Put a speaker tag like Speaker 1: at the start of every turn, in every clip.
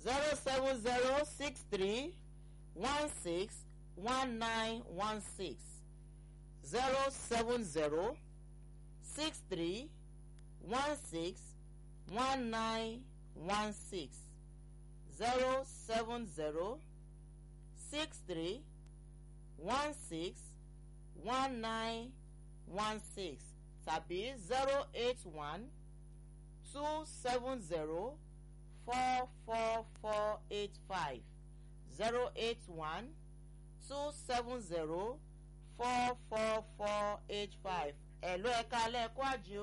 Speaker 1: zero seven zero six three one six one nine one six zero seven zero six three one six one nine one six zero seven zero six three one six one nine one six tàbí zero eight one two seven zero four four four eight five zero eight one two seven zero four four four eight five ẹ̀lú ẹ̀ka alẹ́ ẹ̀kọ́ àjò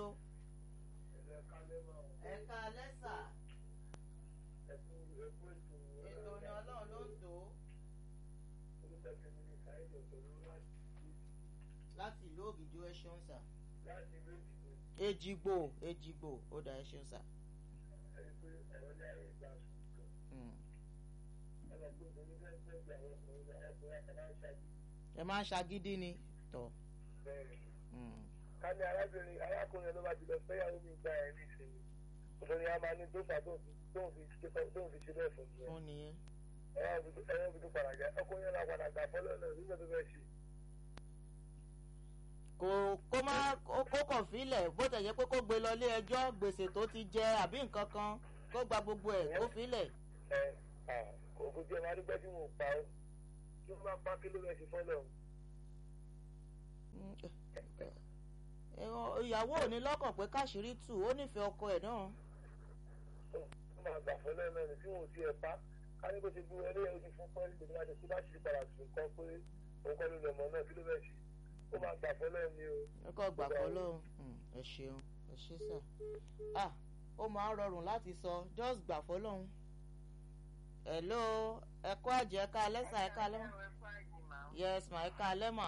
Speaker 1: ẹ̀ka alẹ́ sà ètò ni ọlọ́run ló ń tò ó láti ìlú ògìjọ ẹ ṣeun sà ejigbo ejigbo ó dà ẹ ṣeun sà. Mm. ẹ máa ń ṣagídí ni tọ. Mm.
Speaker 2: ká ní arábìnrin arákùnrin ló bá ti lọ fẹ́yàwó mi gba ẹ̀ ní ìsinmi obìnrin a máa ní tó fà tóun fi tóun fi ṣe tóun fi ṣe bẹ́ẹ̀ fún mi.
Speaker 1: fún nìyẹn.
Speaker 2: ẹ̀rọ ibi tó padà já ọkùnrin yẹn la padà gbà fọ́lọ́ náà nígbà tó fẹ́ ṣe.
Speaker 1: kò kó má kó kó kàn fílẹ̀ bó tẹ̀ yẹ pé kó gbé lọ ilé ẹjọ́ gbèsè tó ti jẹ àbí nǹkan kan kó gba gbogbo ẹ̀ kó fílẹ̀.
Speaker 2: ẹ kò kò tí ẹ máa dúpẹ́ tí mò ń pa ó kí wọ́n bá pa kí ló fẹ́ ṣe fọ́lọ́
Speaker 1: Mm, ẹ̀rọ- ìyàwó ò ní lọ́kàn pé káṣírí tù ó nífẹ̀ẹ́ ọkọ ẹ̀ náà.
Speaker 2: ó máa gbà fọ́lọ́ náà ní tí wọn ò tiẹ̀ pa ká ní bó ṣe gbé wọlé ojú fún pọ́ńlì tó bá ti kú bá ṣe padà sùn kan pé òun kọ́ ló lọ mọ́ náà kí ló fẹ́ ṣe ó máa gbà fọ́lọ́ ni o.
Speaker 1: ẹ kọ́ gbà kọ́ lóhùn ẹ ṣeun ẹ ṣe sà. ah ó máa ń rọrùn láti sọ just gbà fọlọ́hún. hello ẹ̀kọ́ àjẹ́ ẹ̀ka alẹ́sà ẹ̀ka alẹ́ yes ma ẹ̀ka alẹ́ mà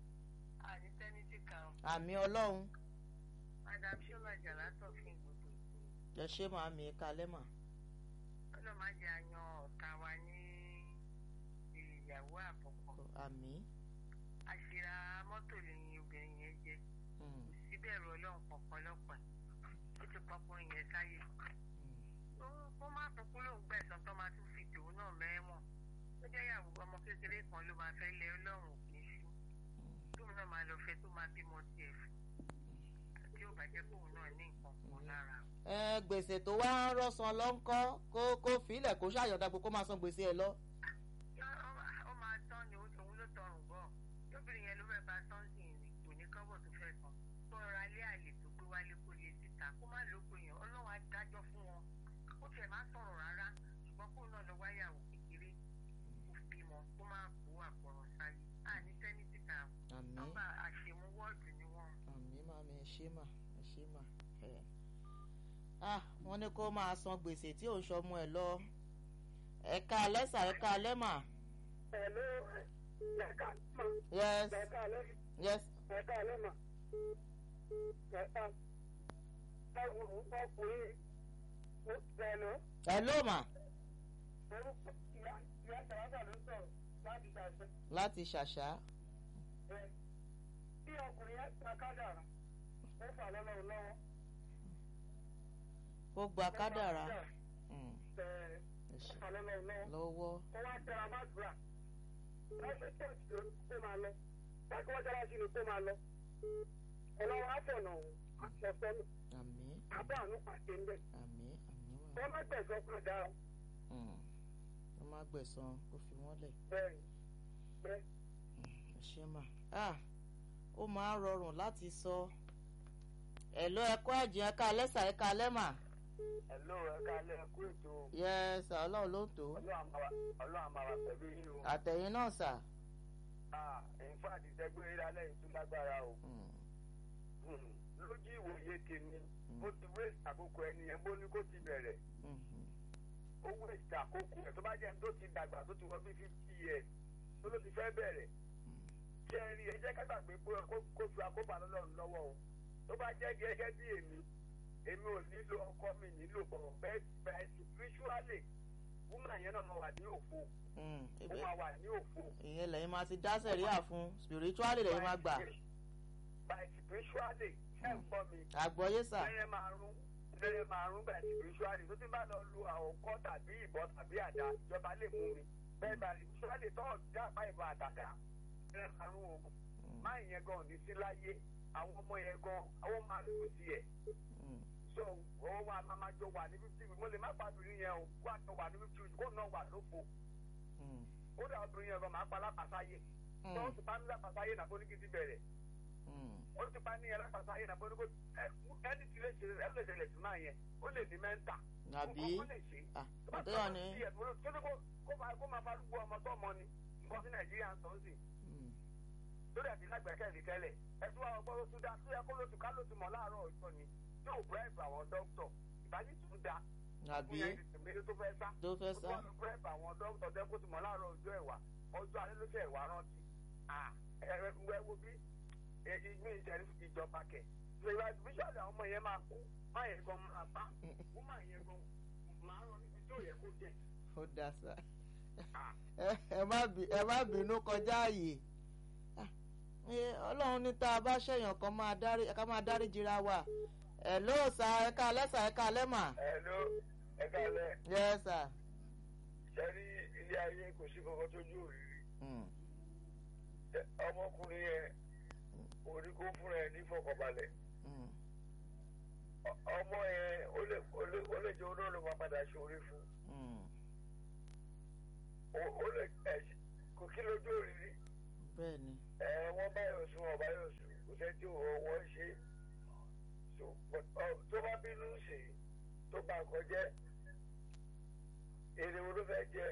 Speaker 1: àmì ọlọ́run
Speaker 3: madam shola jalato fún gbogbo ìgbò
Speaker 1: ẹ ṣe máa mi ẹ̀ka alẹ́ mà.
Speaker 3: ọlọ́run má jẹ́ àyàn ọ̀tá wa ní ìyàwó àkọ́kọ́
Speaker 1: àmì.
Speaker 3: àṣírà mọ́tò lẹ́yìn obìnrin yẹn jẹ́
Speaker 1: Mm,
Speaker 3: kò sí bẹ̀rù ọlọ́run kankan lọ́pọ̀ ó ti pọ́pọ́ yẹn sáyé
Speaker 1: mm,
Speaker 3: Ó- ó má kúkú lóun gbẹ̀sán tó máa tún fi tòun náà mẹ́wọ̀n ó jẹ́ ìyàwó ọmọ kékeré kan ló máa fẹ́ lé ọlọ́run kì í ṣú tóun náà máa lọ fẹ́ tó máa bímọ tiẹ̀ fún tí ó bàjẹ́ kóun náà ní nǹkan kan lára
Speaker 1: ẹ gbèsè tó wá ń rọ́sàn lọ ń kọ́ kó kó fílẹ̀ kó ṣàyọ̀dá pé kó máa san gbèsè ẹ lọ.
Speaker 3: ó máa tán ni òun ló tọrùn bọ̀ lóbìnrin yẹn ló fẹ́ bá tọ́ǹsì rìn kò ní kọ́bọ̀ tó fẹ́ san tó ra ilé àlè tó gbé wálé kó lè síta kó má lóko yẹn ọlọ́run á dájọ́ fún wọn ó tiẹ̀ má sọ̀rọ̀ rárá ṣùgbọ́n kó náà lọ wáyàwó kékeré kó bímọ kó má kó àpọ̀rọ̀ sáyé àní sẹ́ni síta
Speaker 1: àmì
Speaker 3: nọ́mbà àṣemú wọ́ọ̀dù ni wọ́n.
Speaker 1: àmì máa mi ẹ ṣe mà ẹ ṣe mà. ẹ. ah wọ́n ní kó máa san gbèsè tí òun ṣọmọ ẹ lọ ẹ̀ka alẹ́sà ẹ̀ka alẹ́ mà.
Speaker 2: Hello, ẹ̀ka mọ̀,
Speaker 1: yes
Speaker 2: ẹ̀ka alẹ́,
Speaker 1: yes
Speaker 2: ẹ̀ka alẹ́ mọ̀, ẹ̀ka ẹ̀wù ọkùnrin ó bẹ̀rẹ̀
Speaker 1: hello mà
Speaker 2: orúkọ ìyá ìyá sàràbà ló sọ̀rọ̀ láti ṣàṣẹ.
Speaker 1: láti ṣàṣà.
Speaker 2: ẹ bí ọkùnrin yẹn gba kádàrà ó fà lọ́lọ́run lọ́wọ́.
Speaker 1: ó gba kádàrá Mm,
Speaker 2: ẹ
Speaker 1: ẹ ṣe.
Speaker 2: fà lọ́lọ́run lọ́wọ́.
Speaker 1: lọ́wọ́
Speaker 2: kó wá tẹra bá gbà wọ́n ṣe tẹ̀sí ló kó máa lọ bákan wọ́n tẹ́lá sí ni kó máa lọ. ọlọ́wọ́ àfọ̀nà òun àṣọ̀fẹ́nu
Speaker 1: àmì
Speaker 2: àbọ̀ àánú pàṣẹ ń bẹ̀.
Speaker 1: àmì àmì wà.
Speaker 2: wọ́n má tẹ̀sán padà
Speaker 1: Mm, wọ́n má gbẹ̀san kó fi wọ́n lẹ̀.
Speaker 2: bẹ́ẹ̀ bẹ́ẹ̀.
Speaker 1: ẹ ṣe mà ah ó máa ń rọrùn láti sọ ẹ̀lọ́ ẹ̀kọ́ ẹ̀jìn ẹ̀ka alẹ́sà ẹ̀ka alẹ́mà
Speaker 2: Hello, ẹ̀ka alẹ́ ẹ̀kú ètò
Speaker 1: yẹ́sà ọlọ́run ló ń tó
Speaker 2: ọlọ́run àmàwà pẹ̀lú yín o.
Speaker 1: àtẹ̀yìn náà sà.
Speaker 2: Ah, in fact, ìtẹ́gbẹ́ ìrálẹ̀ yìí tún lágbára o.
Speaker 1: Mm,
Speaker 2: Hmm, lójú ìwòye tèmi
Speaker 1: Mm.
Speaker 2: ó ti wéṣì àkókò ẹni yẹn bó ní kó ti bẹ̀rẹ̀
Speaker 1: mhm,
Speaker 2: ó wéṣì àkókò ẹ̀ tó bá jẹ́ ẹni tó ti dàgbà tó ti wọ bí fifty years tó ló ti fẹ́ bẹ̀rẹ̀
Speaker 1: mm,
Speaker 2: ṣé ẹ rí ẹ jẹ́ ká gbàgbé pé kó- kó fi àkóbá lọ́lọ́run lọ́wọ́ o tó bá jẹ́ gẹ́gẹ́ bí èmi èmi ò nílò ọkọ mi nílò bọ̀ bẹ́ẹ̀ bẹ́ẹ̀ spiritually woman yẹn náà máa wà ní òfo
Speaker 1: mm.
Speaker 2: ó
Speaker 1: Ibẹ̀-
Speaker 2: máa wà ní òfo.
Speaker 1: ìyẹn lẹ́yìn máa ti dá sẹ̀ríà fún spiritually lẹ́yìn máa gbà
Speaker 2: by spiritually ṣé ń gbọ́ mi.
Speaker 1: àgbọ̀yé sà
Speaker 2: ẹyẹ máa rún lẹ́yìn márùn-ún bẹ̀rẹ̀ spiritually tó ti bá lọ lu àwòkọ́ tàbí ìbọn tàbí àdá ìjọba lè mú mi bẹ́ẹ̀ bá spiritually tọ́ ọ̀dà àpá ìbọn àtàkà lẹ́yìn márùn-ún o máa yẹn gan ní sí láyé àwọn ọmọ yẹn gan àwọn máa lù sí ẹ̀
Speaker 1: Mm.
Speaker 2: so òun wa máa máa jọ wà ní fifty mo lè má pàdùn yẹn o kó àjọ wà ní fifty kó náà wà lóko
Speaker 1: Mm.
Speaker 2: ó dà obìnrin yẹn gan máa pa lápàsáyé tó o ti pa ní lápàsáyé nàbó ní kí n ti bẹ̀rẹ̀
Speaker 1: Mm.
Speaker 2: ó ti pa ní yẹn lápàsáyé nàbó ní kó ẹni tí lè ṣe ẹ lè ṣẹlẹ̀ sí máa yẹn ó lè ní mẹ́ńtà
Speaker 1: àbí
Speaker 2: ó lè ṣe
Speaker 1: ah
Speaker 2: tó bá
Speaker 1: àtẹ́yà
Speaker 2: tọ́
Speaker 1: ni
Speaker 2: sí ẹ̀ tó ní kó máa kó máa farúgbó ọmọ tó ọmọ ni nǹkan sí nàìjíríà ń sọ sí
Speaker 1: Mm.
Speaker 2: lórí àti lágbẹ̀kẹ̀lé tẹ́lẹ̀ ẹ tún àwọn ọgbọ́n lóṣù dá tó yẹ kó lóṣù ká lóṣù mọ́ láàárọ̀ ọjọ́ ni yóò bribe àwọn dókítọ̀ ìbájú tún dá
Speaker 1: àbí
Speaker 2: fún yẹn ìsinmi tó fẹ́ sá
Speaker 1: tó fẹ́ sá
Speaker 2: ó tún bribe àwọn dókítọ̀ tẹ́ kó tún mọ́ láàárọ̀ ọjọ́ ẹ̀wà ọjọ́ alẹ́ ló ṣe ẹ̀wà rántí ẹ̀rẹ́ wo bí èyí ní ìṣẹ̀lẹ̀ ìjọba kẹ̀ ìṣèlú bíṣọ̀lù àwọn ọmọ yẹn máa kú má yẹn gan máa bá kú má yẹn gan máa rán níbi tó yẹ kó jẹ.
Speaker 1: ó dá sá ẹ ẹ má bí- ẹ má bínú kọjá ààyè Ah, ẹ, ọlọ́run ní tá a bá ṣẹ̀yàn kan máa dárí ká máa dárí jira wa ẹ ló sá ẹ ká alẹ́ sá ẹ ká alẹ́ mà
Speaker 2: ẹ ló ẹ kálẹ̀
Speaker 1: yẹ sá.
Speaker 2: sẹ́rí ilé ayé kò sí kankan tó jó òrìrì
Speaker 1: Mm.
Speaker 2: ọmọkùnrin yẹn orí kó fúnra ẹ ní fọkànbalẹ̀
Speaker 1: Mm.
Speaker 2: Ọ- ọmọ yẹn ó lè ó lè ó lè jẹ olóòlù máa padà ṣorí fún
Speaker 1: Mm.
Speaker 2: ó ó lè ẹ kò kí lójú òrìrì
Speaker 1: bẹ́ẹ̀ ni
Speaker 2: ẹ wọ́n báyọ̀ sùn ọ̀bá yọ̀ sùn kò sẹ́ tí wọ́n ṣe so but, ọ, tó bá bínú sí i tó bá kọjẹ́ èrè wo ló fẹ́ jẹ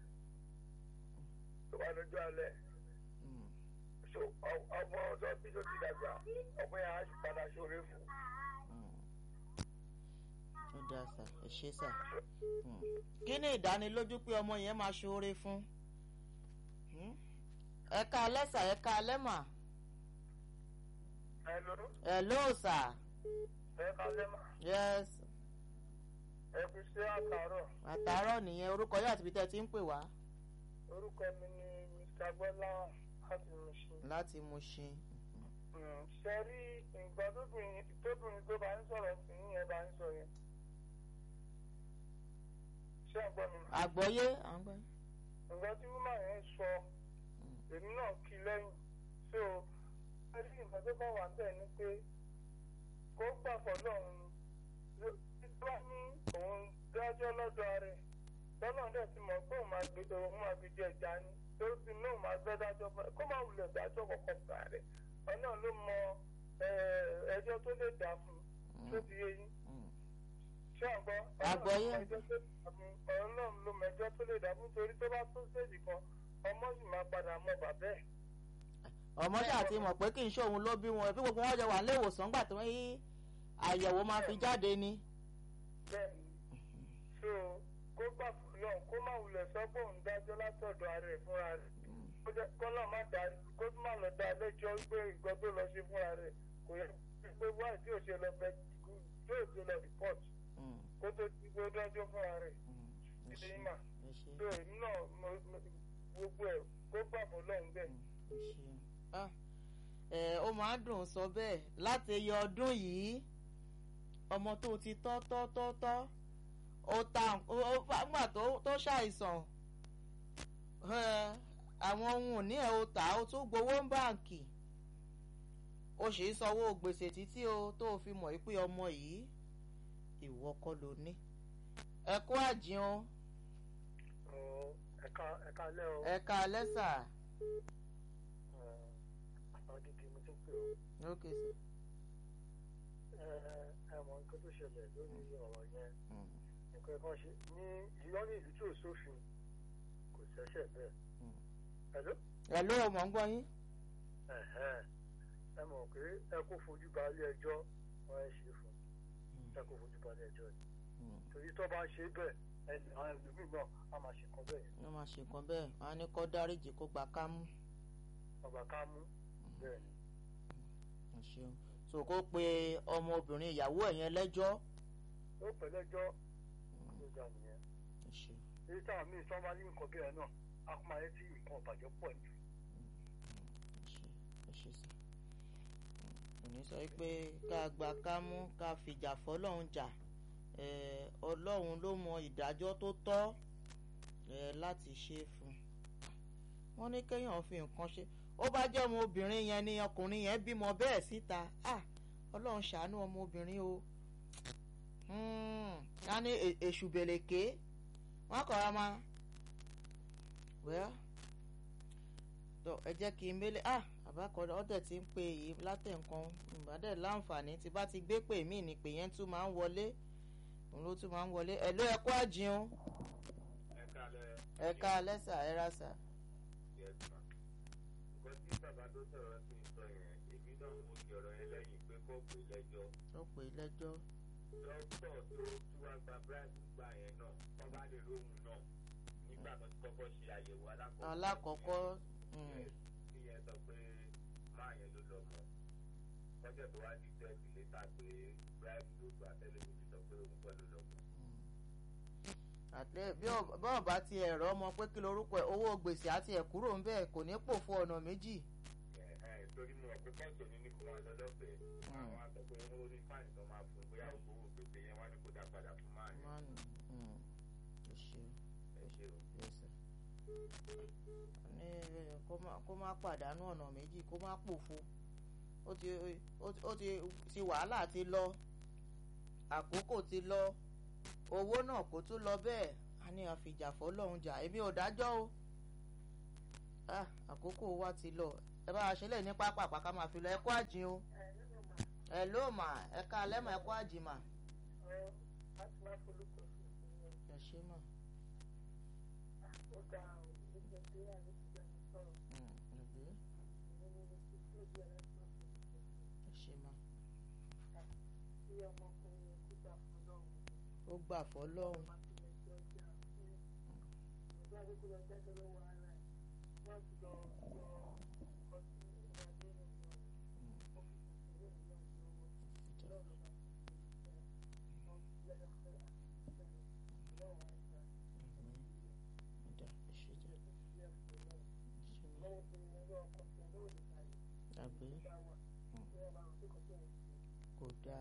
Speaker 2: tó bá lójú alẹ́
Speaker 1: Mm.
Speaker 2: so ọ- ọmọ tó bí tó ti dàgbà ọmọ yẹn á padà ṣorí fún
Speaker 1: Mm. ó dá sá ẹ ṣe sá. Mm. kí ni ìdánilójú pé ọmọ yẹn máa ṣoore fún Mm. ẹ ká alẹ́ sá ẹ ká alẹ́ mà
Speaker 2: ẹ ló
Speaker 1: ẹ ló sá
Speaker 2: ẹ kálẹ́ mà
Speaker 1: yes
Speaker 2: ẹ fi ṣe àtàrọ̀
Speaker 1: àtàárọ̀ nìyẹn orúkọ yóò àti ibi tẹ́ ẹ ti ń pè wá
Speaker 2: orúkọ mi ni mr gbọ́lá láti Mushin.
Speaker 1: láti Mushin.
Speaker 2: ṣe rí nǹkan tóbìnrin tóbìnrin tó bá ń sọ̀rọ̀ sí yẹn bá ń sọ yẹn. ṣé ẹ gbọ́ mi?
Speaker 1: àgbọ́yé à ń gbọ́.
Speaker 2: nǹkan tí wúmà yẹn sọ èmi náà kí lẹ́yìn so ẹ rí nǹkan tó bá wà ń bẹ̀ ni pé kó gbà fọlọ́run ni tó bá ní òun dájọ́ lọ́dọ̀ rẹ̀ lọ́nà dẹ̀ ti mọ̀ pé òun máa gbé òun máa fi jẹ ẹja ni tó ti ní òun máa fẹ́ dájọ́ fún ẹ kó má wulẹ̀ dájọ́ kọ̀ọ̀kan fún rẹ̀ ọ̀nà ló mọ eh, ẹjọ́ tó lè dà fún un tó ti yé yín
Speaker 1: Mm.
Speaker 2: ṣé àgbọ̀
Speaker 1: Àgbọ́yé.
Speaker 2: ọlọ́run ló mọ ẹjọ́ tó lè dà fún torí tó bá tó stéèjì kan ọmọ sì máa padà mọ bàbá ẹ̀.
Speaker 1: ọmọ ṣáà ti mọ̀ pé kì í ṣòun ló bí wọn bí gbogbo wọn jẹ wà nílé ìwòsàn gbà tó ń yí àyẹ̀wò máa fi jáde ni.
Speaker 2: bẹ́ẹ̀ so kó gbà fún náà kó má wulẹ̀ sọ pé òun dájọ́ látọ̀dọ̀ ara ẹ̀ fúnra rẹ̀ kó jẹ́ kó náà má dá kó má lọ dá lẹ́jọ́ pé nǹkan tó lọ sí fúnra rẹ̀ kò yẹ pé wáyé tí ò ṣe lọ bẹ tí ò ṣe lọ report
Speaker 1: Mm.
Speaker 2: kó tó ti gbé dájọ́ fúnra rẹ̀
Speaker 1: Mm. ẹ
Speaker 2: ṣe
Speaker 1: ṣé,
Speaker 2: é mà
Speaker 1: ẹ ṣé,
Speaker 2: so èmi náà mo- mo- gbogbo ẹ̀ kó gbà fún lọ́hùn bẹ́ẹ̀.
Speaker 1: ẹ ṣé. Ah, ẹ ó máa dùn sọ bẹ́ẹ̀ láti ẹyẹ ọdún yìí ọmọ tó ti tọ́ tọ́ tọ́ tọ́ ó ta ó gbà tó tó ṣàìsàn ẹ, àwọn ohun ìní ẹ̀ ó tà ó tún gbowó ń báǹkì ó sì ń sanwó gbèsè títí o tó o fi mọ̀ pé ọmọ yìí ìwọ kọ́ ló ní ẹ kú àjíun
Speaker 2: ẹ̀ka ẹ̀ka lẹ́ o
Speaker 1: ẹ ká lẹ́sà
Speaker 2: àwọn gidi mo ti ń pè
Speaker 1: ókè sí.
Speaker 2: ó ẹ mọ nǹkan tó ṣẹlẹ̀ lórí ọ̀rọ̀ yẹn
Speaker 1: Mm.
Speaker 2: nǹkan kan ṣe ní ìyọ́ ní ìlú tí ò sófin kò ṣẹ̀ṣẹ̀ bẹ́ẹ̀.
Speaker 1: Mm.
Speaker 2: Hello?
Speaker 1: ẹ ló mọ̀ ń gbọ́ yín.
Speaker 2: Ẹ̀hẹ́n. ẹ mọ̀ pé ẹ kó fojú ba ilé ẹjọ́ wọ́n ẹ ṣe fún ẹ kó fojú ba ilé ẹjọ́ ni
Speaker 1: Mm.
Speaker 2: torí tó bá ṣe bẹ́ẹ̀ ẹni àwọn ẹlòmíì náà á máa ṣe nǹkan bẹ́ẹ̀ yẹn
Speaker 1: wọ́n máa ṣe nǹkan bẹ́ẹ̀ wọ́n á ní kó dáríjì kó gba kámú.
Speaker 2: ọba ká mú bẹ́ẹ̀ ni.
Speaker 1: ẹ ṣeun so kó pe ọmọbìnrin ìyàwó ẹ̀ yẹn lẹ́jọ́.
Speaker 2: ó pẹ̀lẹ́jọ́ ló ga nìyẹn.
Speaker 1: ẹ ṣeun
Speaker 2: èyí táwọn míì sọ máa ní nǹkan bẹ́ẹ̀ náà á kó máa yẹ tí nǹkan ọ̀bàjẹ́ pọ̀ jù.
Speaker 1: ẹ ṣe ẹ ṣe sí. kò ní sọ pé ká gba kámú ká fìjà fọlọ́run jà eh, ọlọ́run ló mọ ìdájọ́ tó tọ́ eh, láti ṣe fún un wọ́n ní kéèyàn fi nǹkan ṣe ó bá jẹ́ ọmọ obìnrin yẹn ni ọkùnrin yẹn bímọ bẹ́ẹ̀ síta ah ọlọ́run ṣàánú ọmọ obìnrin o ká ní èṣù bèlèké wọ́n kọ́ra máa well tó ẹ jẹ́ kí n mélé ah àbákọ́dá ọ̀dẹ̀ tí ń pè yìí látẹ̀ǹkan ìbàdàn láǹfààní tí bá ti gbé pè mí ni pè yẹn tún máa ń wọlé òun ló tún máa ń wọlé ẹ̀ ló ẹ kó àjìun
Speaker 2: ẹ kálẹ̀
Speaker 1: ẹ ká lẹ́sà ẹ ra sà.
Speaker 2: yes ma nǹkan tí bàbá tó sọ̀rọ̀ sí sọ yẹn èmi náà mo di ọ̀rọ̀ yẹn lẹ́yìn pé kó pè lẹ́jọ́
Speaker 1: ó pè é lẹ́jọ́
Speaker 2: dókítà tó tí wàá gba bribe gbà yẹn náà wọ́n bá lè róhùn náà nígbà tó ti kọ́kọ́ ṣe àyẹ̀wò alákọ̀ọ́kọ́
Speaker 1: alákọ̀ọ́kọ́
Speaker 2: Yes, kí yẹn sọ pé máa yẹn ló lọ mọ́ kọ́jọ́ tó wá di tẹ́ẹ̀tì létà pé bribe ló gbà tẹ́lẹ̀ mi ti sọ pé òun kọ́ ló lọ mọ́.
Speaker 1: àti bí bọ́ọ̀ bá ti ẹ̀rọ ọmọ pé kí lorúkọ ẹ̀ owó gbèsè àti ẹ̀ kúrò ń bẹ́ẹ̀ kò ní pòfo ọ̀nà méjì.
Speaker 2: ẹ ẹ torí mo rò pé kọ́ọ̀tù ní ní kó máa lọ lọ́fẹ̀ẹ́ àwọn àgbẹ̀ pé wọ́n rí fáìní tó máa fún bóyá ògbówó gbèsè yẹn wá ní kó dá padà fún máa yẹn
Speaker 1: mánu ẹ ṣe
Speaker 2: ẹ ṣe o.
Speaker 1: yẹsẹ ní kó má- kó má pàdánù ọ̀nà méjì kó má pòfo ó ti ó ti- ó ti ti wàhálà ti lọ àkókò ti lọ owó náà kò tún lọ bẹ́ẹ̀ a ní àfìjà fọlọ́run jà èmi ò dájọ́ o Ah, àkókò wa ti lọ ẹ bá a ṣe lè ní pápá àpáká máa fi lọ ẹ kó àjìn o ẹ ló mà ẹ ká alẹ́ mà ẹ kó àjìn mà ẹ ṣe mà Mm, ẹ̀gbẹ́, ẹ ṣe mà ó gbà fọlọ́run Ọ̀dà, ẹ ṣe jẹ́ ẹ ṣe mà àbí kò dáa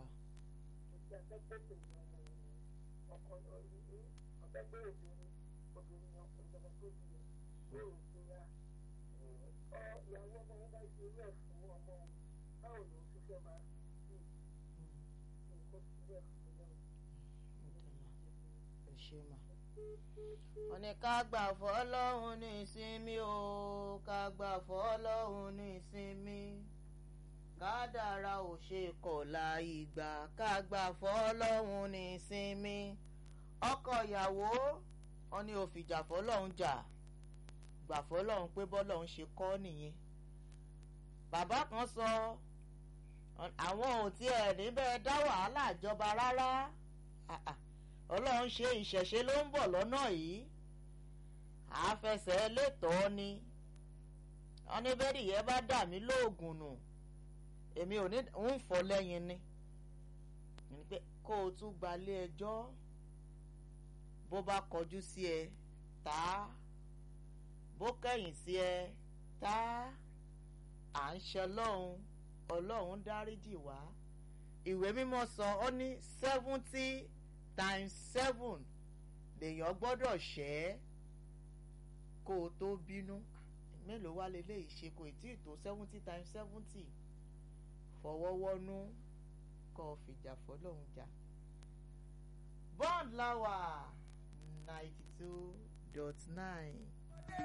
Speaker 1: ẹ ṣe mà. wọ́n ní ká gbà fọ́lọ́hún ní ìsinmi o ká gbà fọ́lọ́hún ní ìsinmi kádàrá ò ṣe kọ̀la ìgbà ká gbà fọ́lọ́hún ní ìsinmi ọkọ ìyàwó wọn ní òfìjà fọ́lọ́hún jà gbà fọ́lọ́hún pé bọ́lọ́hún ṣe kọ́ nìyẹn bàbá kan sọ àwọn ò tiẹ̀ níbẹ̀ dá wàhálà jọba rárá Ah, ah ọlọ́run ṣe ìṣẹ̀ṣe ló ń bọ̀ lọ́nà yìí àáfẹsẹ̀ létọ́ọ́ ni wọn ní bẹ́ẹ̀rì yẹn bá dà mí lóògùn nù èmi ò ní ń fọ́ lẹ́yìn ni ní pé kó o tún gbalé ẹjọ́ bó bá kọjú sí ẹ tá a bó kẹ̀yìn sí ẹ tá a à ń ṣe ọlọ́run ọlọ́run dáríjì wá ìwé mímọ́ sọ ọ ní seventy times seven lèèyàn gbọ́dọ̀ ṣẹ́ kó o tó bínú mélòó wá leléyìí ṣe kò tí ì tó seventy times seventy fọwọ́wọ́nú kó o fìjà fọlọ́hún jà bond lawa ninety two dot nine.